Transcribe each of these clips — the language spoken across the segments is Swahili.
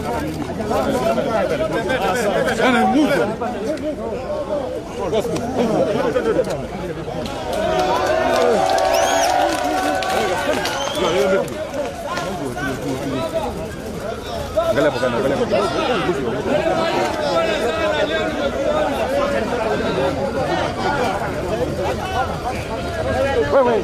Angalia hapo kana, angalia hapo. Wewe.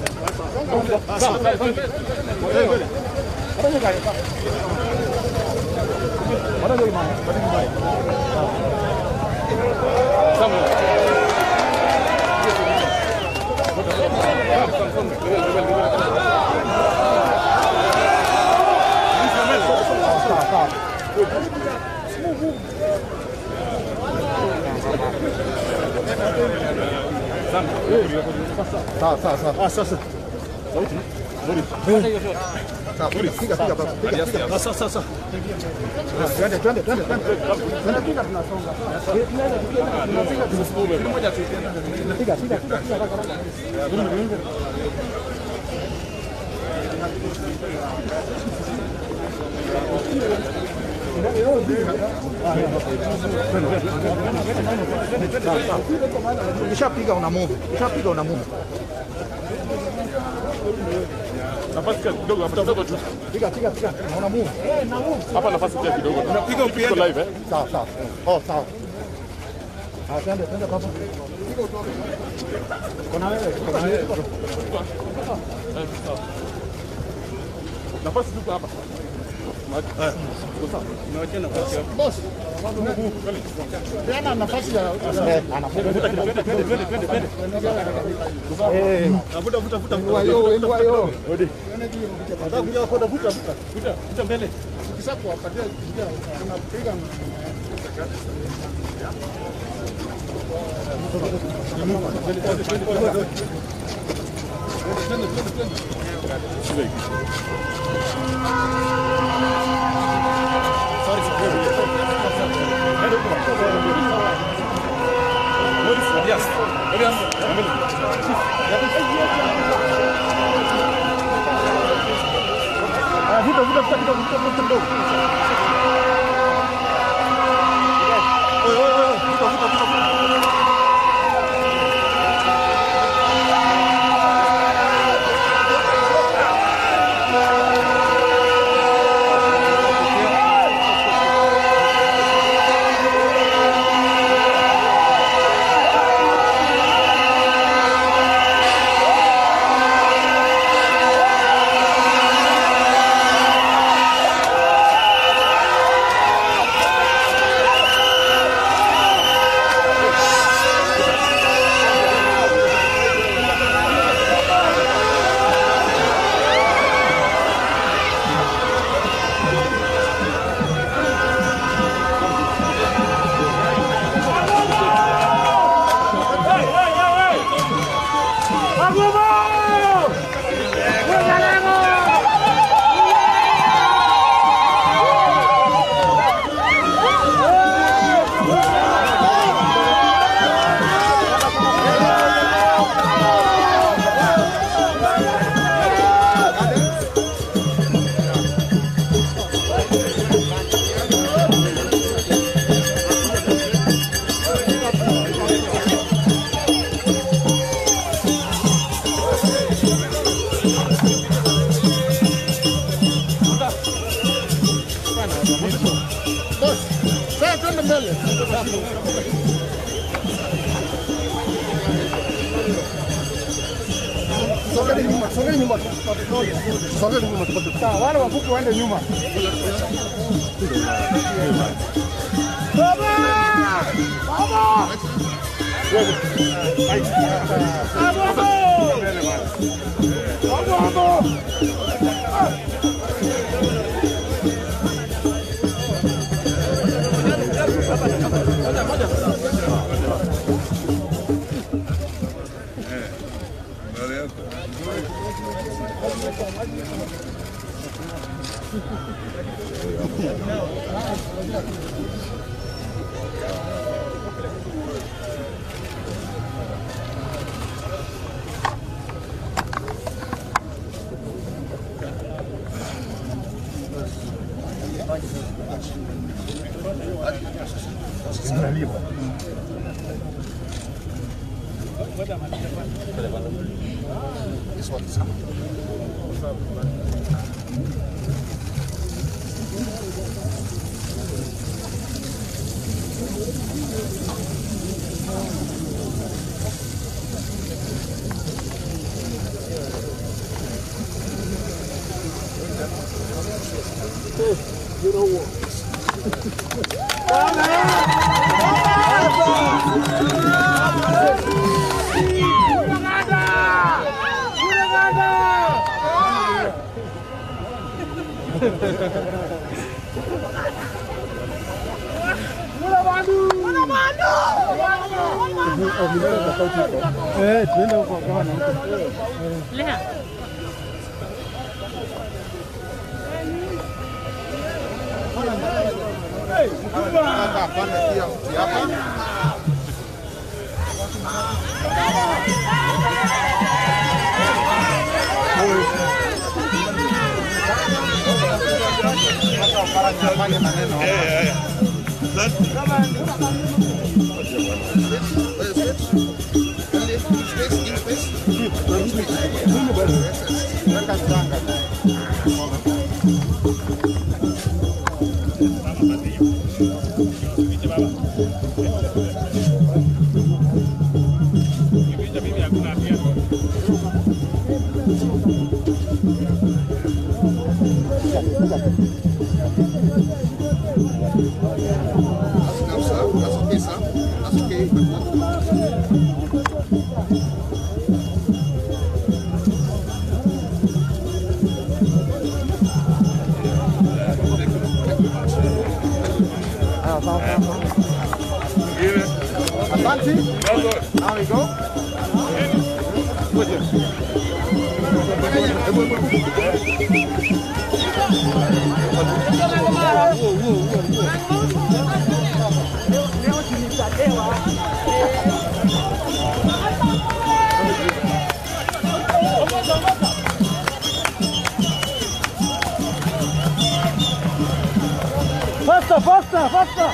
Sawa sawa sawa. Ah sasa. Sauti. Muri. Sawa, piga piga piga baba. Piga piga. Ah sasa sasa. Twende twende twende twende. Twende piga tunasonga. Piga piga piga piga haraka haraka. Ukishapiga una move. Ukishapiga una move. Nafasi kidogo hapa kidogo tu. Piga piga piga. Una move. Hapa nafasi pia kidogo. Unapiga upiende. Tuko live eh? Sawa sawa. Oh sawa. Ah, twende twende baba. Kuna wewe, kuna wewe. Nafasi tuko hapa. Boss. Peana nafasi ya eh, anavuta Twende twende twende twende twende. eh, Vuta vuta vuta. inua yo, inua yo. Nataka kuja kwenda vuta vuta. Vuta vuta mbele. Ukisha kuwapatia njia unapiga Ah, vuta vuta vuta kidogo vuta vuta kidogo. Oi oi oi, vuta vuta vuta. vuta. Boss, sasa twende mbele. Sogeni nyuma, sogeni nyuma. Sogeni nyuma tupate. Sawa, wale wafupi waende nyuma. Baba! Baba! Baba! Baba! This one is Eh, tuende huko kwa na huko. Hapa pande pia mti hapa. Hata ukara nifanye maneno. Weka mchanga. That's okay, sir. That's okay. Asante. Now we go. Faster, faster, faster.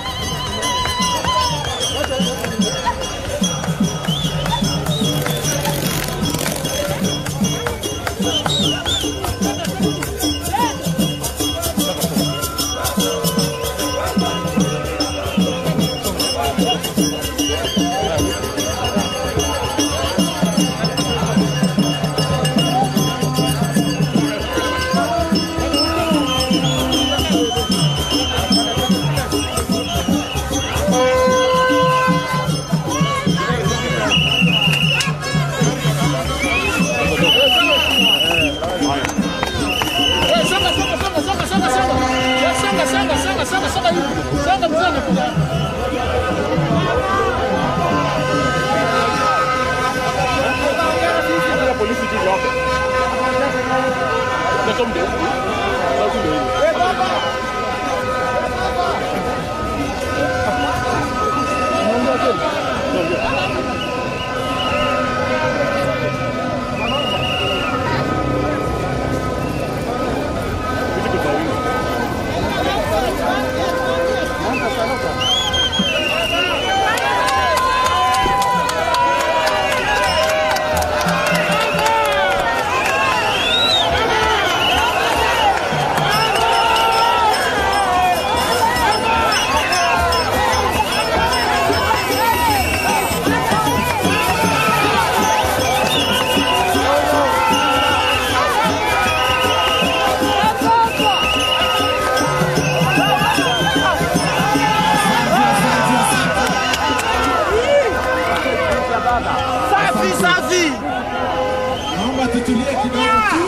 Safi safi. Naomba tutulie kidogo tu.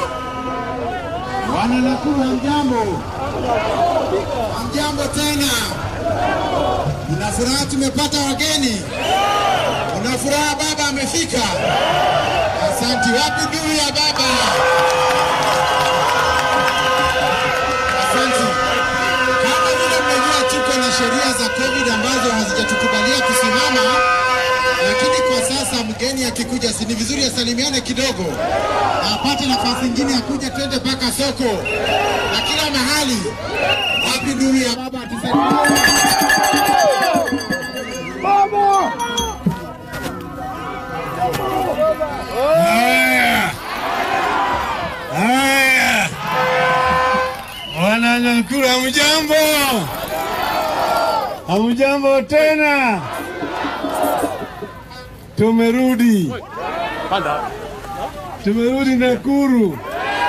Wana Nakuru hamjambo? Hamjambo tena? Una furaha tumepata wageni? Una furaha baba amefika? Asanti. Wapi ndugu ya baba? Asanti. Kama vile mnajua tuko na sheria za COVID ambazo hazijatukubalia kusimama lakini kwa sasa mgeni akikuja, si ni vizuri asalimiane kidogo, na apate nafasi ingine ya kuja, twende mpaka soko na kila mahali. Happy New Year baba, tusalimie. Haya, haya, wananyakura, hamjambo? Hamjambo tena, tumerudi, tumerudi Nakuru.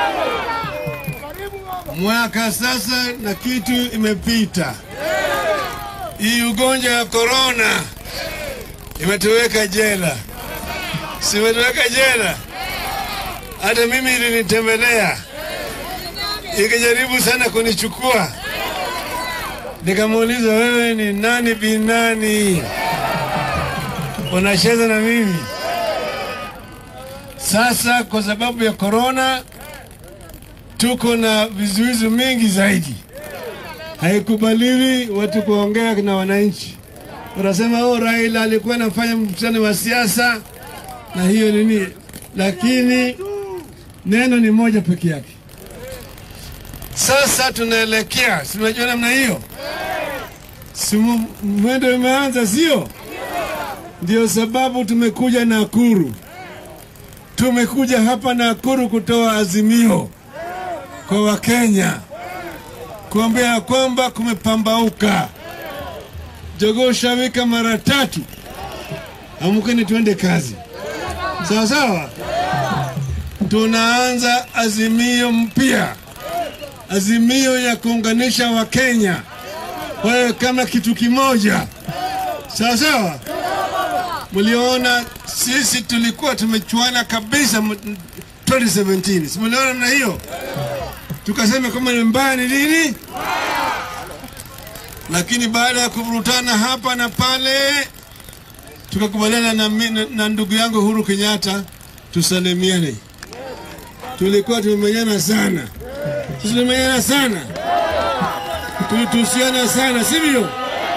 Mwaka sasa na kitu imepita. Hii ugonjwa ya korona imetuweka jela simetoweka jela. Hata mimi ilinitembelea ikijaribu sana kunichukua, nikamuuliza wewe ni nani binani, unacheza na mimi? Sasa kwa sababu ya korona tuko na vizuizi mingi zaidi, haikubaliwi watu kuongea na wananchi. Unasema oh, Raila alikuwa anafanya mkutano wa siasa na hiyo nini, lakini neno ni moja peke yake. Sasa tunaelekea, si unajua namna hiyo, si mu- mwendo umeanza, sio? Ndio sababu tumekuja Nakuru, tumekuja hapa Nakuru kutoa azimio kwa Wakenya kuambia kwamba kumepambauka, jogoo shawika mara tatu, amkeni tuende kazi. Sawa sawa, tunaanza azimio mpya, azimio ya kuunganisha Wakenya wawe kama kitu kimoja. Sawa sawa, mliona sisi tulikuwa tumechuana kabisa m- 2017 si mliona na hiyo, tukasema kama ni mbaya ni nini, lakini baada ya kuvurutana hapa na pale tukakubaliana na, mi- na, na ndugu yangu Uhuru Kenyatta tusalimiane. Tulikuwa tumemenyana sana, tulimenyana sana, tulitusiana sana, sivyo?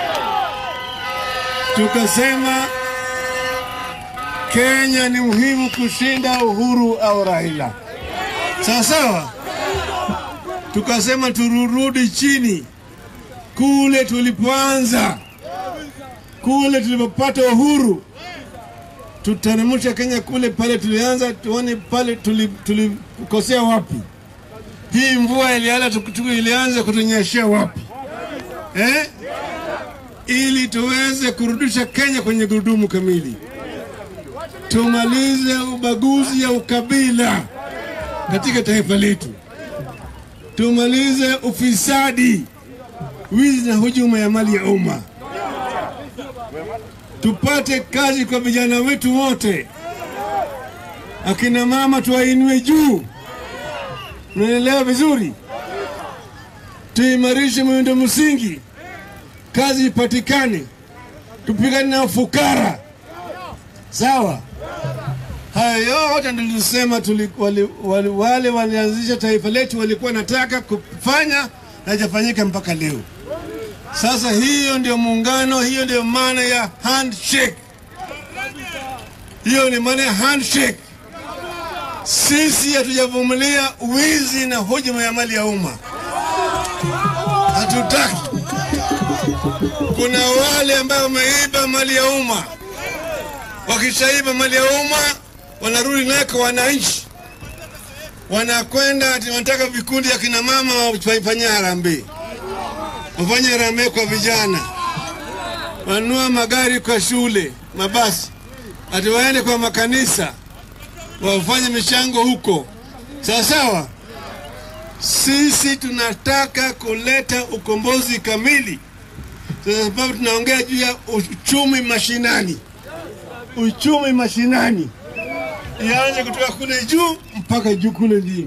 Tukasema Kenya ni muhimu kushinda Uhuru au Raila, sawa sawa. Tukasema turudi chini kule tulipoanza kule tulipopata uhuru, tutaremusha Kenya kule pale tulianza, tuone pale tuli- tulikosea wapi. Hii mvua ilianza tukutuku ilianza kutunyeshea wapi eh? ili tuweze kurudisha Kenya kwenye gurudumu kamili, tumalize ubaguzi ya ukabila katika taifa letu, tumalize ufisadi, wizi na hujuma ya mali ya umma tupate kazi kwa vijana wetu wote, akina mama tuwainue juu. Unaelewa vizuri? Tuimarishe miundo msingi, kazi ipatikane, tupigane na ufukara. Sawa, haya yote ndio tulisema tuli, wali, wali, wale walianzisha taifa letu walikuwa nataka kufanya na haijafanyika mpaka leo. Sasa hiyo ndio muungano, hiyo ndio maana ya handshake. Hiyo ni maana ya handshake. Sisi hatujavumilia wizi na hujuma ya mali ya umma, hatutaki. Kuna wale ambao wameiba mali ya umma, wakishaiba mali ya umma wanarudi naye kwa wananchi, wanakwenda ati wanataka vikundi ya kina mama wafanye harambee wafanye harambee kwa vijana, wanunua magari kwa shule, mabasi, ati waende kwa makanisa wafanye michango huko. Sawa sawa, sisi tunataka kuleta ukombozi kamili, kwa sababu tunaongea juu ya uchumi mashinani. Uchumi mashinani ianze kutoka kule juu mpaka juu kule chini.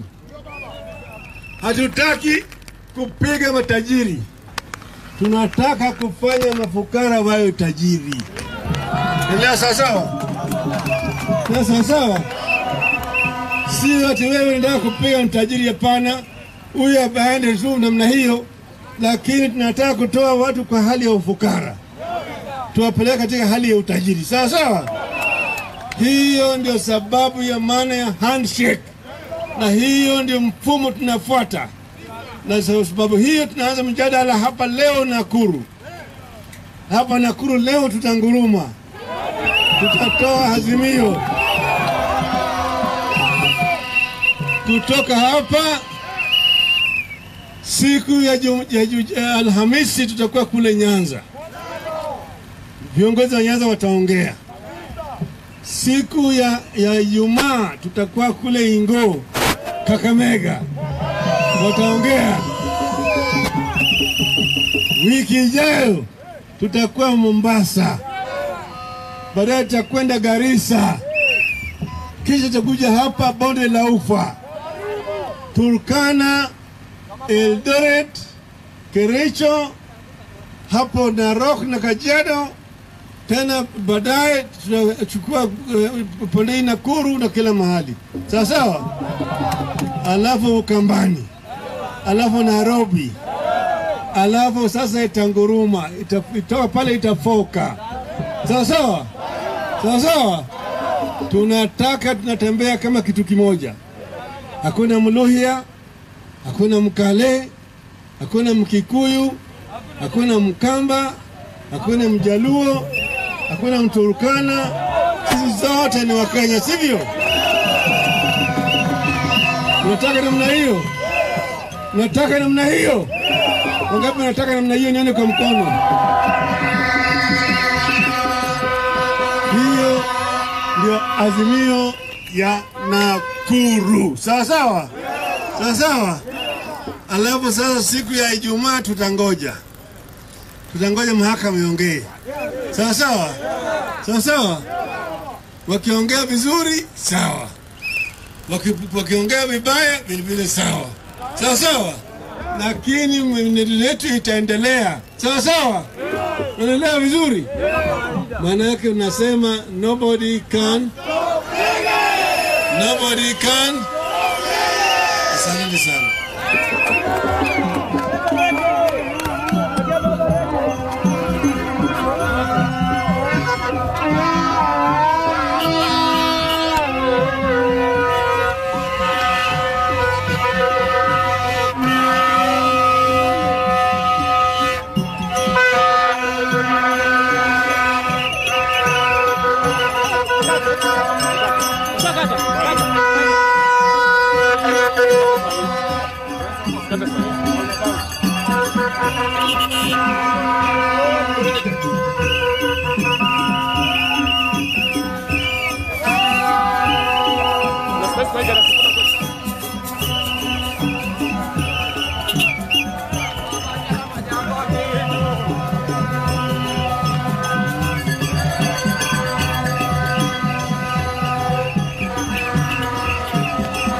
Hatutaki kupiga matajiri tunataka kufanya mafukara wawe tajiri. Endelea sawasawa, na sawasawa, si ati wewe unataka kupiga mtajiri. Hapana, huyu aende tu namna hiyo, lakini tunataka kutoa watu kwa hali ya ufukara, tuwapeleka katika hali ya utajiri. Sawa sawa, hiyo ndio sababu ya maana ya handshake, na hiyo ndio mfumo tunafuata na sababu hiyo tunaanza mjadala hapa leo Nakuru. Hapa Nakuru leo tutanguruma, tutatoa azimio kutoka hapa. Siku ya, jum, ya, ju- ya Alhamisi tutakuwa kule Nyanza, viongozi wa Nyanza wataongea. Siku ya ya Ijumaa tutakuwa kule Ingo, Kakamega, wataongea. Wiki ijayo tutakuwa Mombasa, baadaye tutakwenda Garissa, kisha tutakuja hapa bonde la Ufa, Turkana, Eldoret, Kericho, hapo Narok na Kajiado. Tena baadaye tutachukua uh, Pondei, Nakuru na kila mahali, sawa sawa, alafu Ukambani, alafu Nairobi, alafu sasa itanguruma, ita- itoka pale itafoka, sawa sawa, sawa sawa. Tunataka tunatembea kama kitu kimoja, hakuna Mluhya, hakuna Mkale, hakuna Mkikuyu, hakuna Mkamba, hakuna Mjaluo, hakuna Mturukana. Sisi zote ni Wakenya, sivyo? Unataka namna hiyo? Unataka namna hiyo? Wangapi wanataka namna hiyo? Nione kwa mkono. Hiyo ndio azimio ya Nakuru, sawa sawa, sawa sawa. Alafu sasa siku ya Ijumaa tutangoja, tutangoja mahakama iongee, sawa sawa, sawa sawa. Wakiongea vizuri sawa, Waki- wakiongea vibaya vilevile sawa, sawa sawa, lakini mwenendo yetu itaendelea, sawa sawa. Unaelewa vizuri? Maana yake unasema nobody can, nobody can. Asante sana.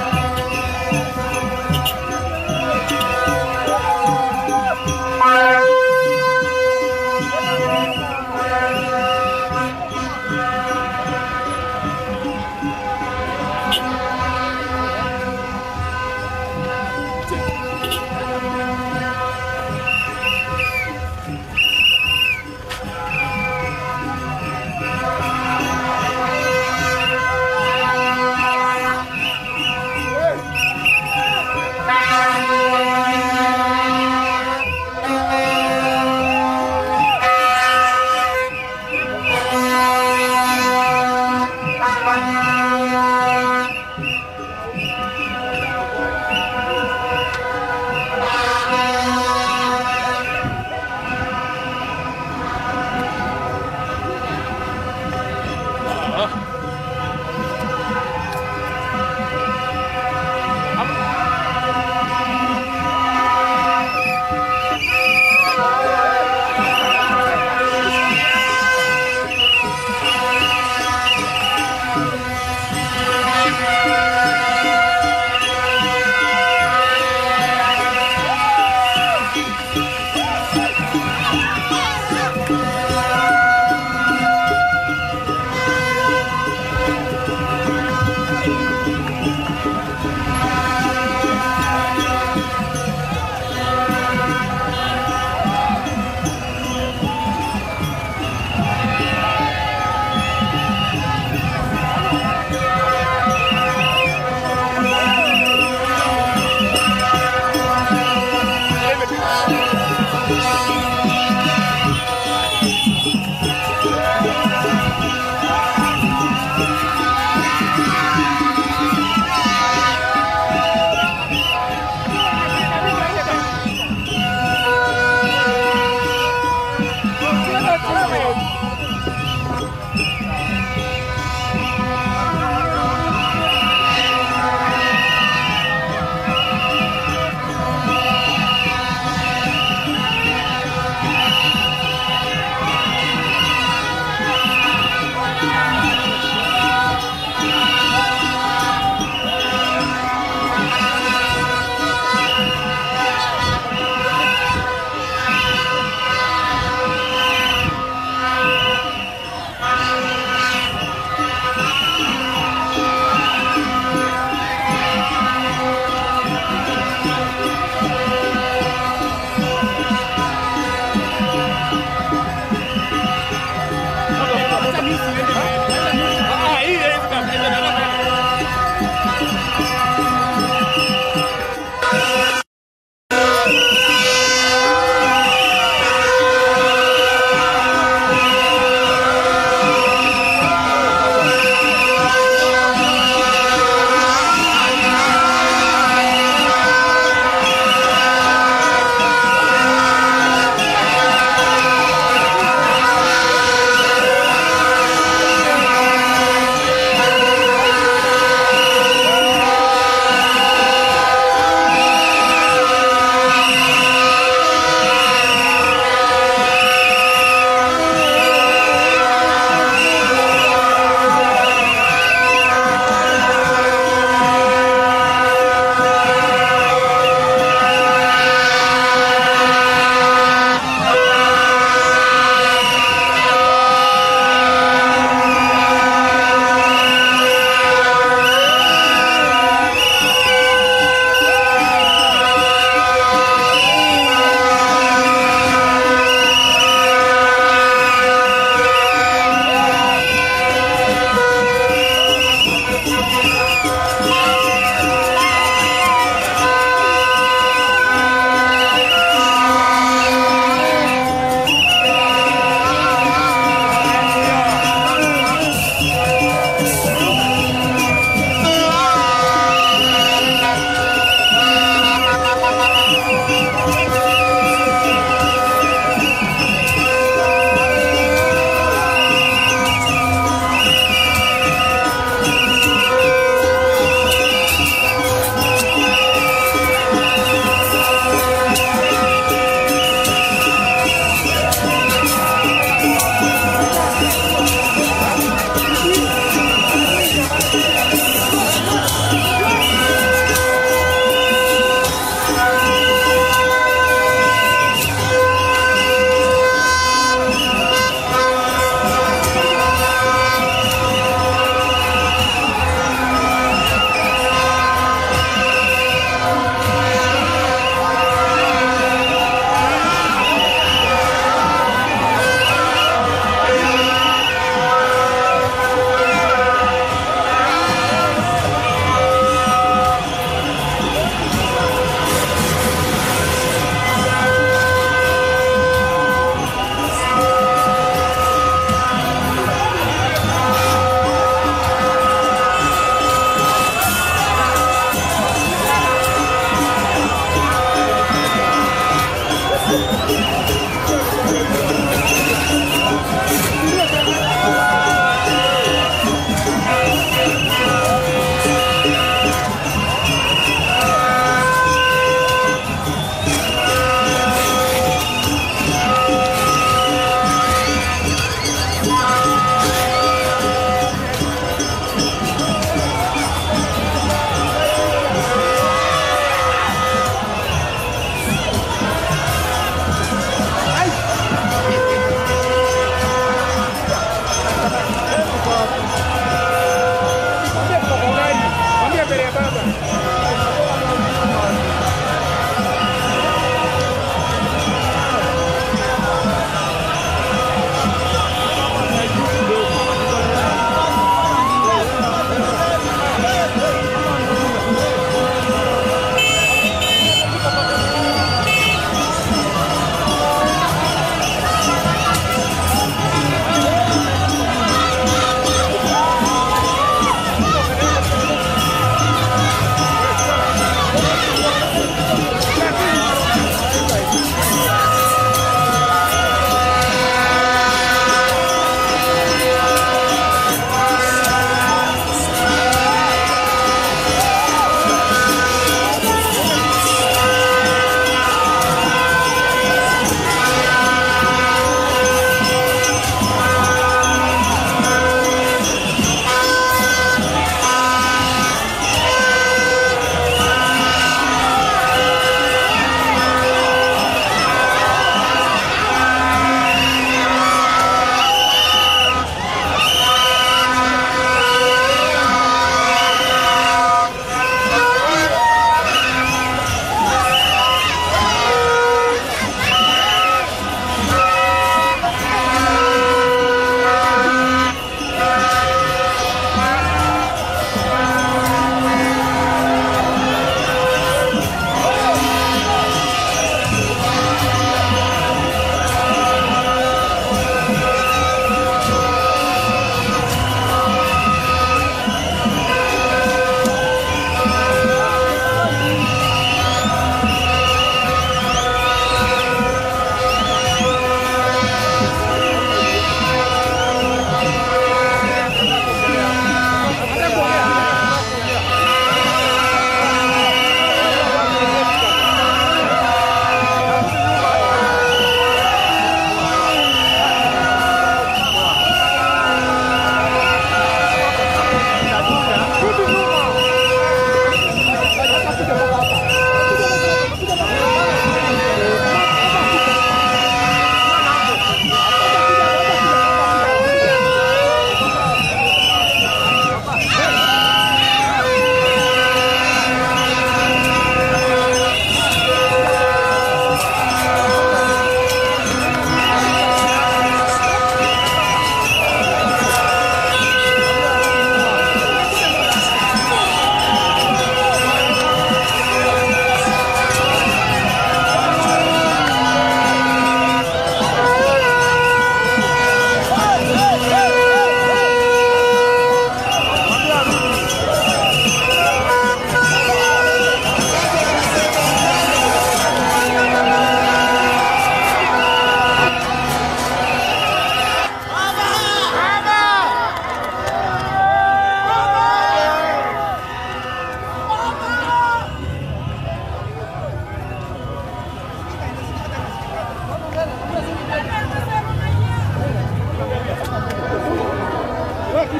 Thank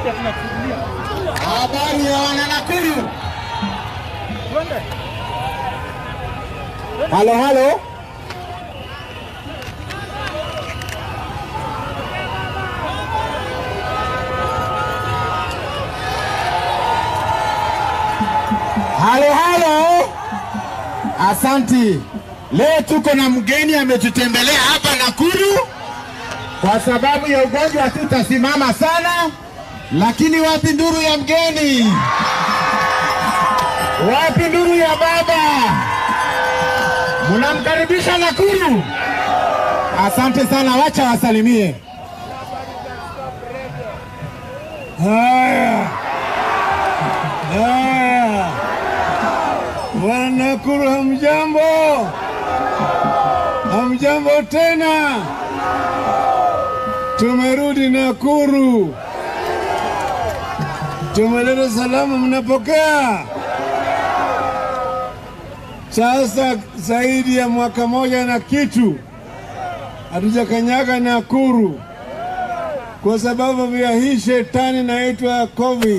Habari ya wana Nakuru. Halo, halo. Halo, halo. Asanti. Leo tuko na mgeni ametutembelea hapa Nakuru. Kwa sababu ya ugonjwa hatutasimama sana, lakini wapi nduru ya mgeni? Wapi nduru ya baba? Mnamkaribisha Nakuru? Asante sana, wacha wasalimie. Haya, haya, Wanakuru, hamjambo? Hamjambo tena, tumerudi Nakuru, tumeleta salamu, mnapokea? Sasa zaidi ya mwaka moja na kitu hatujakanyaga Nakuru kwa sababu ya hii shetani inaitwa COVID.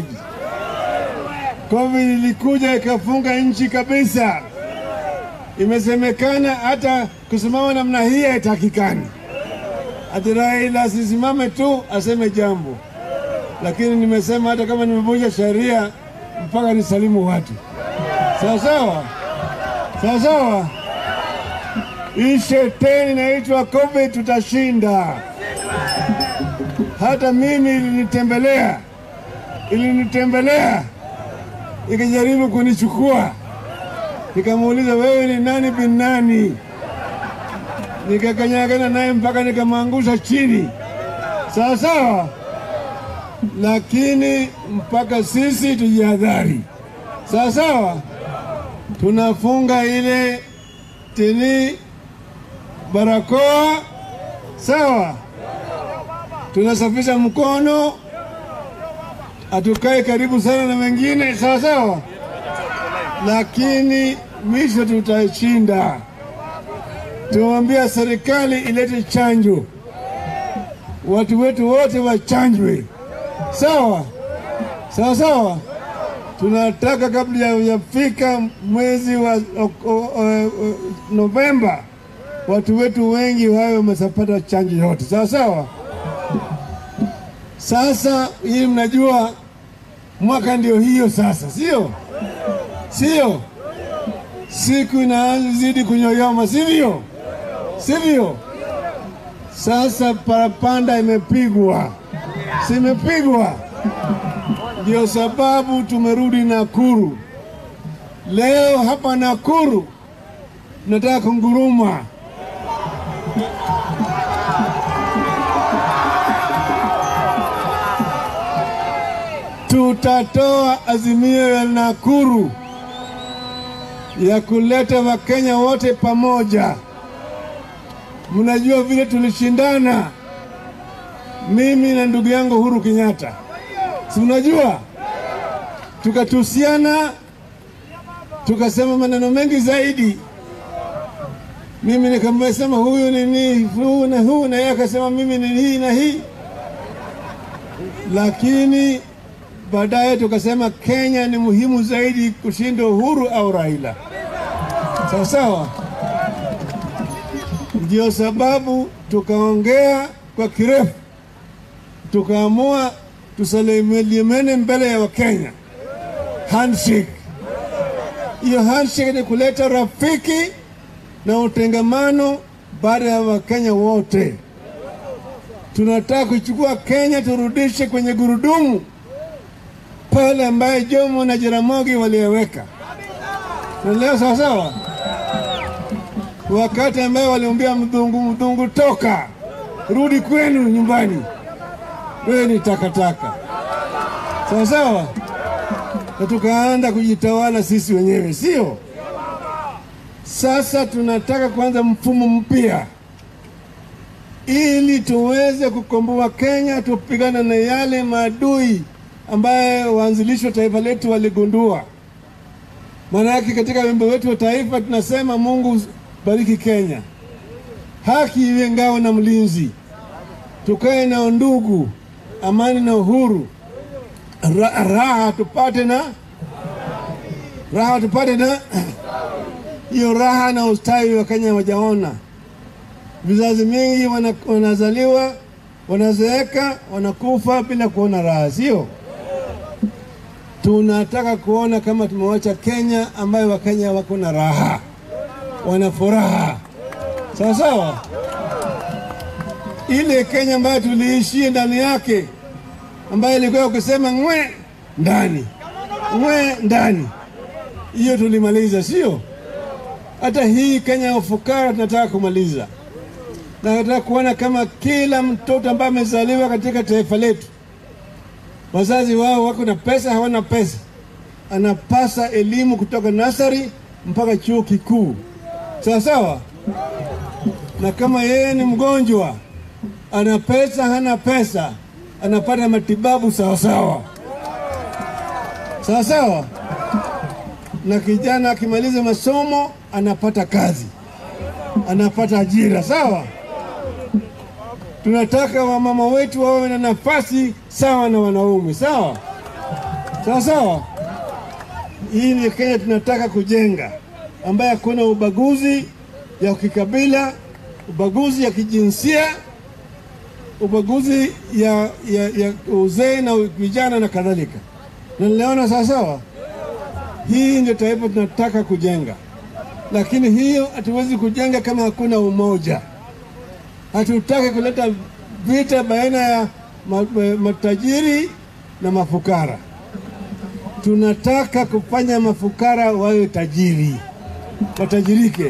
COVID ilikuja ikafunga nchi kabisa. Imesemekana hata kusimama namna hii haitakikani. Ati Raila asisimame tu aseme jambo, lakini nimesema hata kama nimevunja sheria mpaka nisalimu watu. Sawa sawa, sawa sawa. Hii shetani inaitwa COVID tutashinda. Hata mimi ilinitembelea, ilinitembelea ikijaribu kunichukua, nikamuuliza wewe ni nani bin nani? Nikakanyagana naye mpaka nikamwangusha chini, sawa sawa. Lakini mpaka sisi tujihadhari, sawa sawa. Tunafunga ile tini barakoa, sawa tunasafisha mkono, hatukae karibu sana na wengine, sawa sawa, lakini mwisho tutashinda. Tumwambia serikali ilete chanjo, watu wetu wote wachanjwe, sawa sawa sawa. Tunataka kabla ya yafika mwezi wa o, o, o, o, Novemba watu wetu wengi wawe wameshapata chanjo yote, sawa sawa. Sasa hii mnajua mwaka ndio hiyo sasa, sio sio? Siku inazidi kunyoyoma, sivyo? Sivyo? Sasa parapanda imepigwa, simepigwa. Ndio sababu tumerudi Nakuru leo. Hapa Nakuru nataka kunguruma tutatoa azimio ya Nakuru ya kuleta Wakenya wote pamoja. Mnajua vile tulishindana mimi na ndugu yangu Uhuru Kenyatta, si mnajua, tukatusiana, tukasema maneno mengi zaidi. Mimi nikamsema huyu ni ni huu na huu, na yeye akasema mimi ni hii na hii, lakini baadaye tukasema Kenya ni muhimu zaidi kushinda Uhuru au Raila. Sawa sawa, ndio sababu tukaongea kwa kirefu, tukaamua tusalimiane mbele ya Wakenya, handshake. Hiyo handshake ni kuleta rafiki na utengamano baada ya Wakenya wote. Tunataka kuchukua Kenya turudishe kwenye gurudumu pale ambaye Jomo na Jaramogi waliweka. Leo sawa sawa, wakati ambaye waliambia mdhungu, mdhungu, toka rudi kwenu nyumbani, wewe ni takataka. Sawa sawa, na tukaanza kujitawala sisi wenyewe, sio? Sasa tunataka kuanza mfumo mpya ili tuweze kukomboa Kenya, tupigana na yale maadui ambaye waanzilishi wa taifa letu waligundua. Maana yake katika wimbo wetu wa taifa tunasema, Mungu bariki Kenya, haki iwe ngao na mlinzi, tukae na undugu, amani na uhuru, ra, raha tupate na raha tupate na hiyo raha na ustawi wa Kenya wajaona. Vizazi mingi wana, wanazaliwa wanazeeka wanakufa bila kuona raha, sio? Tunataka kuona kama tumewacha Kenya ambayo Wakenya wako na raha, wana furaha, sawa sawa. Ile Kenya ambayo tuliishia ndani yake, ambayo ilikuwa ukisema ngwe ndani ngwe ndani, hiyo tulimaliza, sio? Hata hii Kenya ya ufukara tunataka kumaliza na nataka kuona kama kila mtoto ambaye amezaliwa katika taifa letu, wazazi wao wako na pesa, hawana pesa, anapasa elimu kutoka nasari mpaka chuo kikuu, sawa sawa. Na kama yeye ni mgonjwa, ana pesa, hana pesa, anapata matibabu sawa sawa, sawa sawa. Na kijana akimaliza masomo anapata kazi, anapata ajira, sawa. Tunataka wamama wetu wawe na nafasi sawa na wanaume, sawa sawa sawa. Hii ni Kenya tunataka kujenga, ambaye hakuna ubaguzi ya kikabila, ubaguzi ya kijinsia, ubaguzi ya, ya, ya uzee na vijana na kadhalika. Na niliona sawa sawa, hii ndio taifa tunataka kujenga, lakini hiyo hatuwezi kujenga kama hakuna umoja. Hatutaki kuleta vita baina ya ma- ma- matajiri na mafukara. Tunataka kufanya mafukara wawe tajiri, watajirike.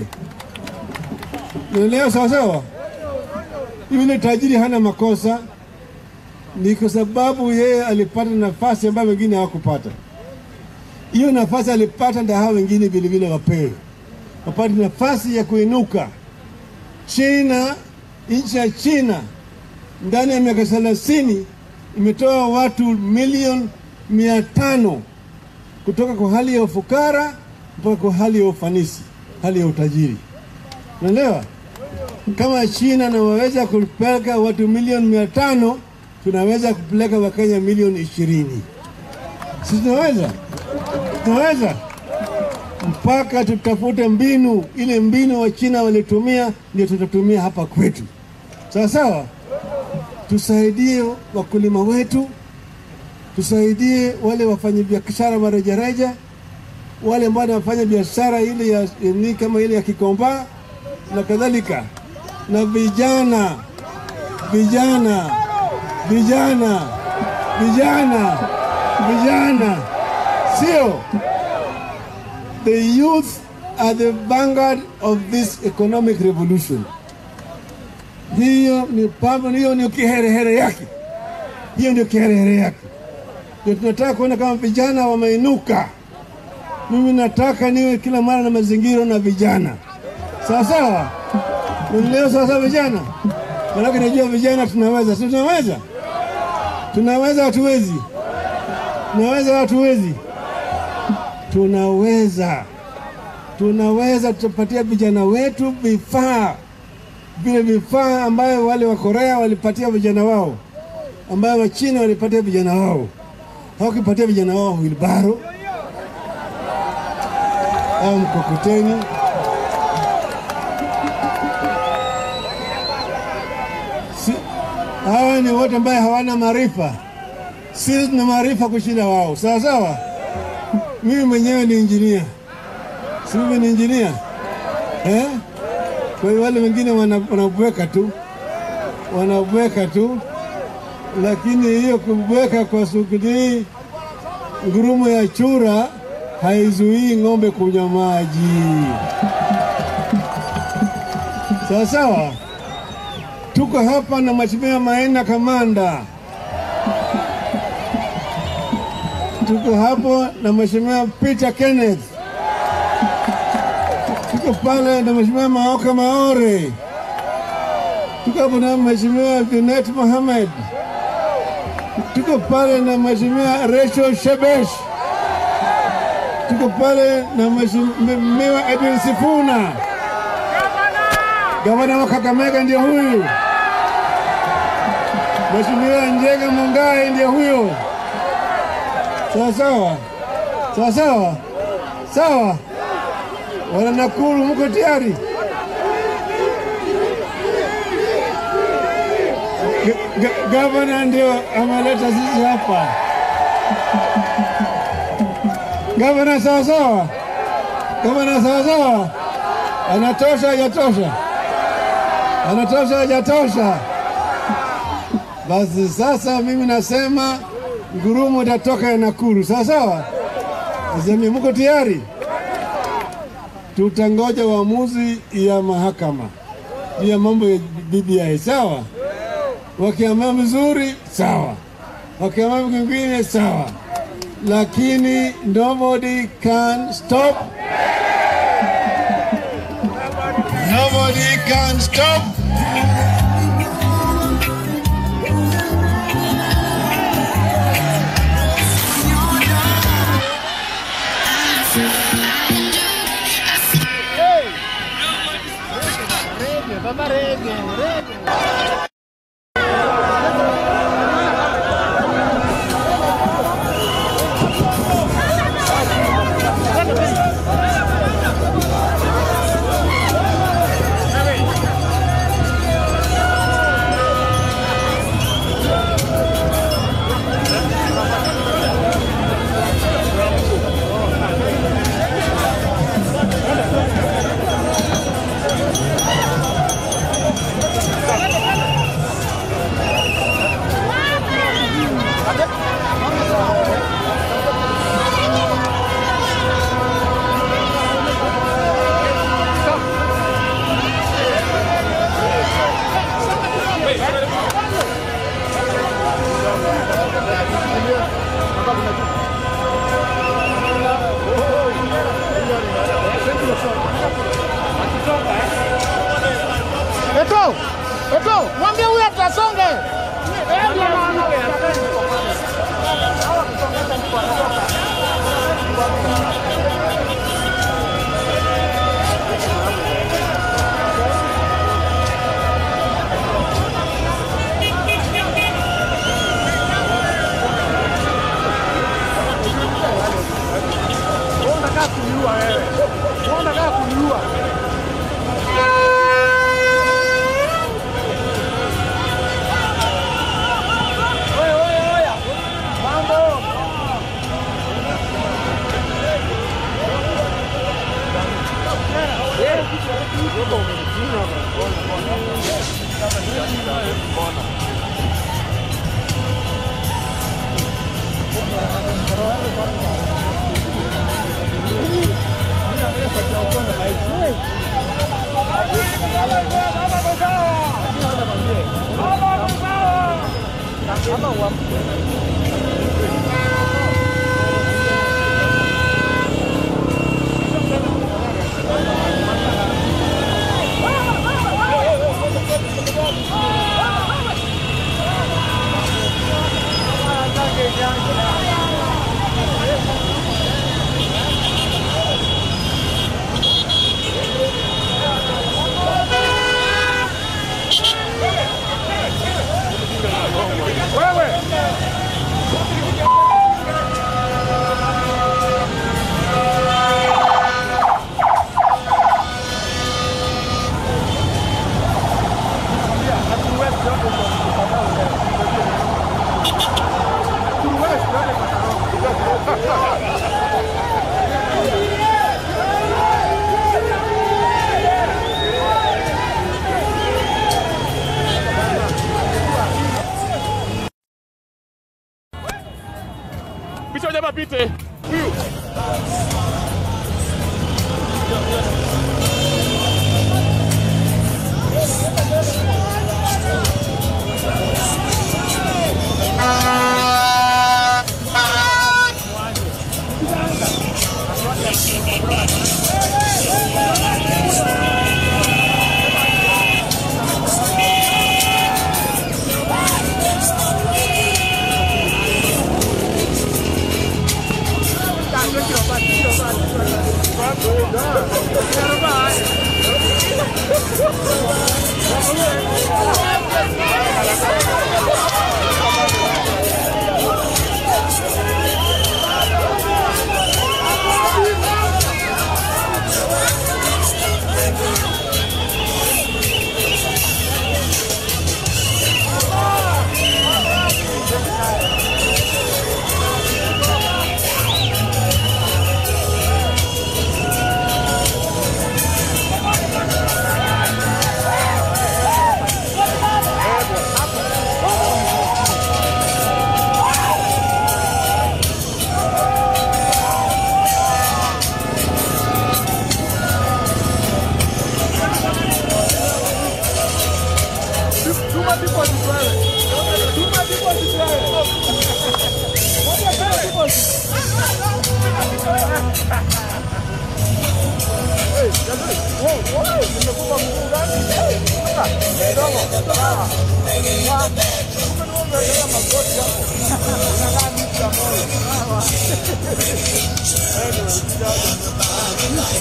Unaelewa sawa sawa? Yule tajiri hana makosa, ni kwa sababu yeye alipata nafasi ambayo wengine hawakupata. Hiyo nafasi alipata, ndio hao wengine vilevile wapewe, wapate nafasi ya kuinuka. China nchi ya China ndani ya miaka thelathini imetoa watu milioni mia tano kutoka kwa hali ya ufukara mpaka kwa hali ya ufanisi, hali ya utajiri. Unaelewa? Kama China nawaweza kupeleka watu milioni mia tano tunaweza kupeleka Wakenya milioni ishirini. Si tunaweza? Tunaweza mpaka tutafute mbinu ile mbinu wa China walitumia, ndio tutatumia hapa kwetu. Sawa sawa, tusaidie wakulima wetu, tusaidie wale wafanyabiashara wa rejareja, wale ambao wanafanya biashara ile ya ni kama ile ya Kikomba na kadhalika, na vijana vijana vijana vijana vijana, sio the youth are the vanguard of this economic revolution. Hiyo ni pambo, hiyo ni kiherehere yake, hiyo ndio kiherehere yake. Ndio tunataka kuona kama vijana wameinuka. Mimi nataka niwe kila mara na mazingira na vijana, sawa sawa. Leo sawa sawa, vijana, manake najua vijana tunaweza, si tunaweza, tunaweza, hatuwezi, tunaweza, hatuwezi tunaweza tunaweza, tutapatia vijana wetu vifaa vile vifaa ambayo wale wa Korea walipatia vijana wao, ambayo Wachina walipatia vijana wao. Hawakipatia vijana wao wilbaro au mkokoteni. Si, hawa ni wote ambaye hawana maarifa. Sisi tuna maarifa kushinda wao, sawa sawa. Mimi mwenyewe ni injinia, si mimi ni injinia eh? Kwa hiyo wale wengine wana- wanabweka tu, wanabweka tu, lakini hiyo kubweka kwa sukuli ngurumo ya chura haizuii ng'ombe kunywa maji. Sawa sawa, tuko hapa na Mheshimiwa Maina Kamanda, tuko hapo na Mheshimiwa Peter Kenneth, tuko pale na Mheshimiwa Maoka Maore, tuko hapo na Mheshimiwa Junet Mohamed, tuko pale na Mheshimiwa Rachel Shebesh, tuko pale na Mheshimiwa Edwin Sifuna, gavana wa Kakamega ndio huyu, Mheshimiwa Njega Mungai ndio huyo, Sawa sawa, sawa sawa, sawa. Wana Nakuru, mko tayari? Ga- ga- Gavana ndio ameleta sisi hapa. Gavana sawa sawa, gavana sawa sawa, anatosha hajatosha, anatosha hajatosha. Basi sasa mimi nasema ngurumo itatoka ya Nakuru, sawa sawa. Asemi mko tayari? Tutangoja uamuzi ya mahakama juu ya mambo ya BBI, sawa. Wakiamua vizuri, sawa. Wakiamua vingine, sawa. Lakini nobody can stop, nobody can stop Eto, Eto, mwambie huyu atasonge. Picha jamaa pite. Huyu. Tuma deposit wewe. Tuma deposit wewe. Moja tuma deposit. Hey, jamani. Wow, wow, nimekupa mguu gani? Ah, kidogo. Sawa. Wa- kumbe ni wewe umewekelea magoti hapo. Unakaa miti ya moyo. Sawa. Anyway, kijana.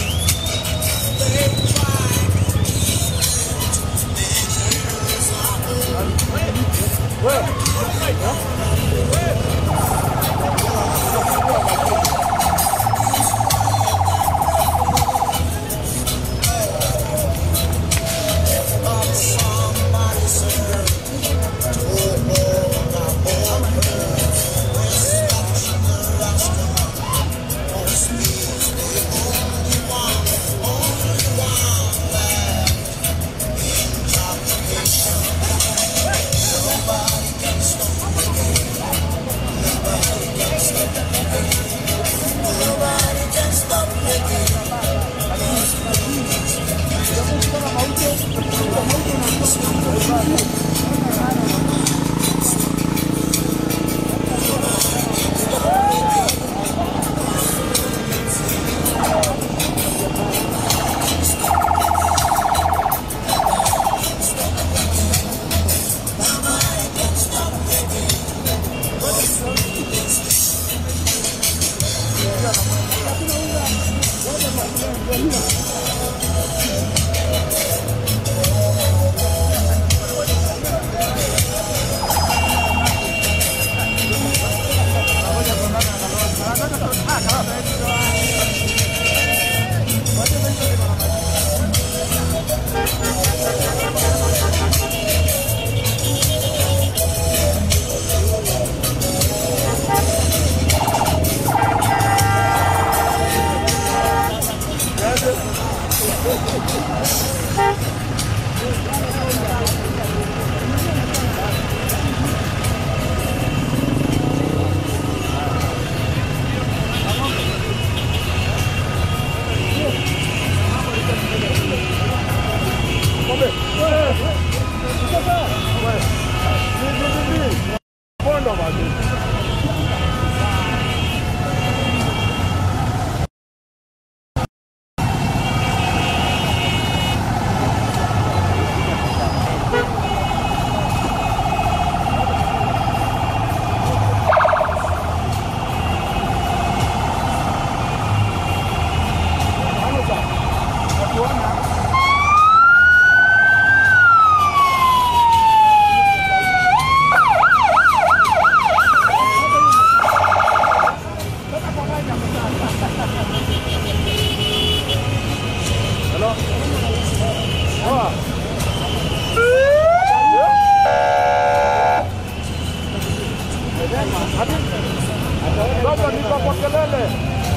Baba niko kwa kelele.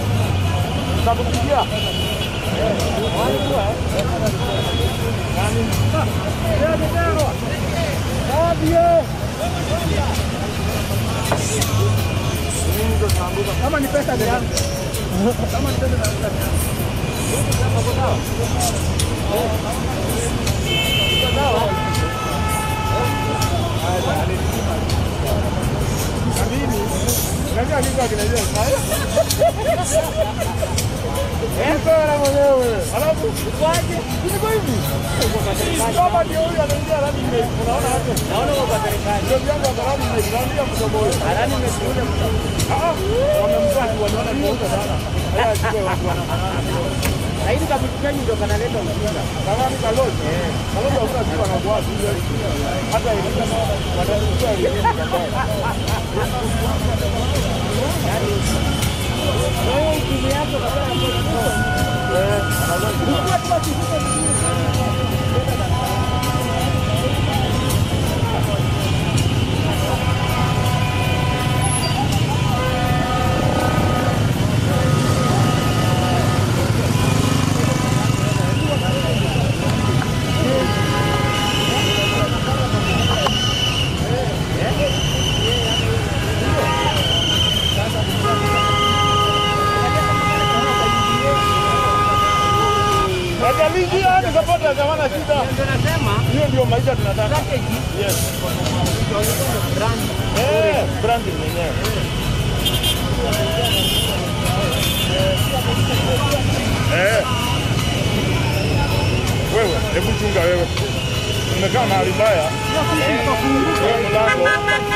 Nitakupigia. Kama ni pesa ndio yangu. Kama ni pesa ndio yangu. Unajua niko kinajua sasa. Eh, bora mwenyewe. Alafu kwaje? Niko hivi. Kama ndio huyu anaingia ndani ile. Unaona hapo? Naona kwa serikali. Ndio yangu ndani ile. Ndio mtoto huyo. Ndani nimekuja mtoto. Ah, wamemzaa tu wanaona ni huko sana. Haya sio watu wanafanana. Lakini kabutukeni ndio kanaleta ujinga. Kama ni kaloji. Eh. Kaloji hakuna kitu anakuwa tu. Hata ile wanachukua ile. Wajalingia ni sapota hawana shida. Hiyo ndio maisha tunataka. Yes. Eh, branding mwenyewe. Eh. Wewe, hebu chunga wewe. Umekaa mahali mbaya. Wewe mlango.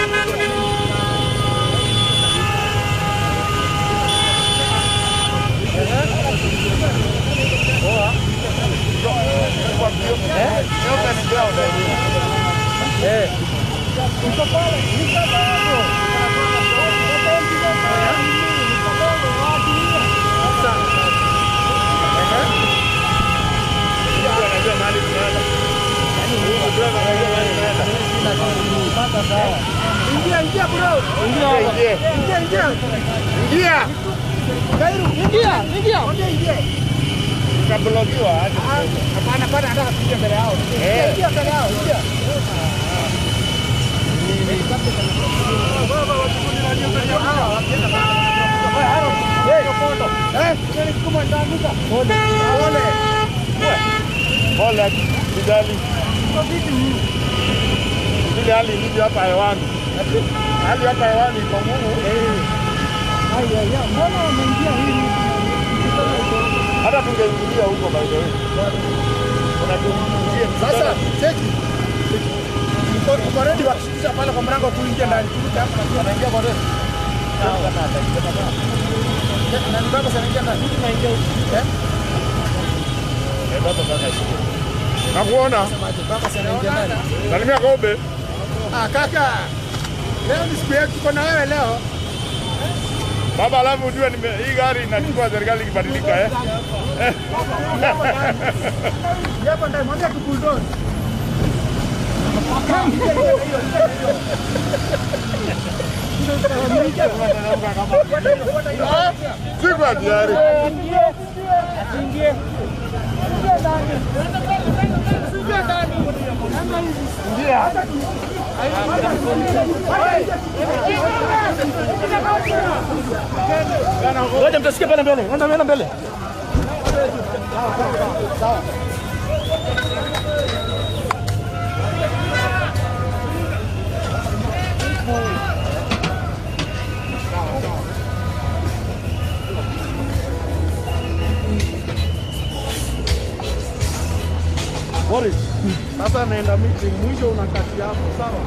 Ingia, ingia bro. Ingia. Ingia, ingia. Ingia. Kairu, ingia, ingia. Ongea ingia. Utablokiwa aje. Hapana, hapana, nataka kuingia mbele yao. Eh. Ingia mbele yao, ingia. Pole kijali. Ile hali ilivyo hapa hewani. Hali hapa hewani iko ngumu. Hata tungeingilia huko by the way. Kuna tuingie Sasa, cheki. Uko uko ready wakishikisha pale kwa mlango tu ingia ndani. Turudi hapa na pia naingia kwa ready. Na nibaba sana ingia ndani. Naingia huko. Eh? Eh, baba sasa shike. Nakuona. Baba sana ingia ndani. Salimia Kobe. Ah, kaka. Leo ni siku yetu tuko na wewe leo. Baba, alafu ujue nime hii gari inachukua serikali ikibadilika eh. Hapa ndani mwambie tu bulldoze. Siku hatari. Ngoja mtasikia pale mbele. Enda mbele mbele. Boris, sasa naenda meeting, mwisho unakati hapo, sawa?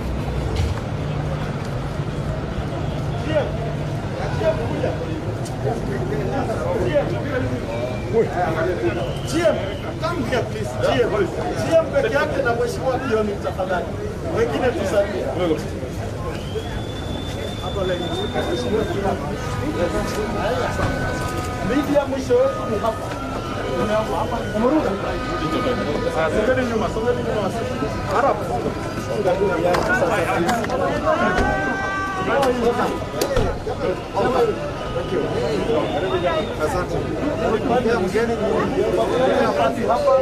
GM, come here please. GM, GM peke yake na mheshimiwa Kioni tafadhali. Wengine tusalie. Hapo leo. Mheshimiwa Kioni. Media mwisho wetu ni hapa. Unaomba hapa. Umerudi? Songeni nyuma, songeni nyuma. Harap. Asante. Mgeni nafasi hapa.